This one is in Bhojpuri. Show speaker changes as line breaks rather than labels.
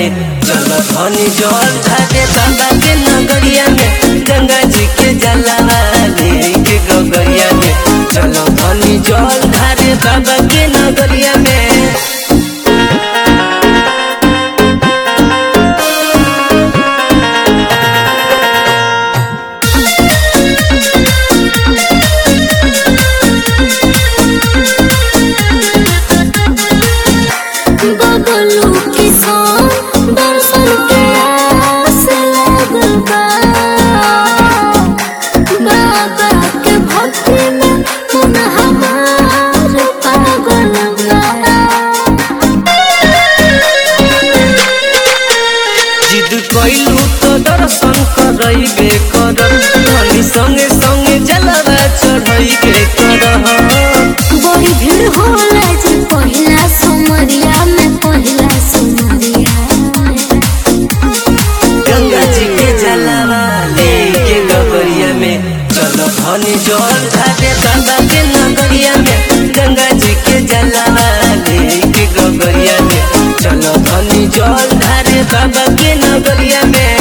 में चलो धनी जल ढारे बाबा के नगरिया में गंगा जी के जलवा लेके गगरिया में चलो धनी जल ढारे बाबा के नगरिया में
बबलू किसान दर्शन के आस लागल बा बाबा के भक्ति में मन हमार पागल बा
जिद कइलू तो दर्शन करइबे कर धनी संगे संगे जलवा चढ़इबे कर
बड़ी भीड़ होला जी पहिला सुमरिया में पहिला सुमरिया
गंगा जी के जलवा लेके गगरिया में चलो धनी जल ढारे बाबा के नगरिया में गंगा जी के जलवा लेके गगरिया में चलो धनी जल ढारे बाबा के नगरिया में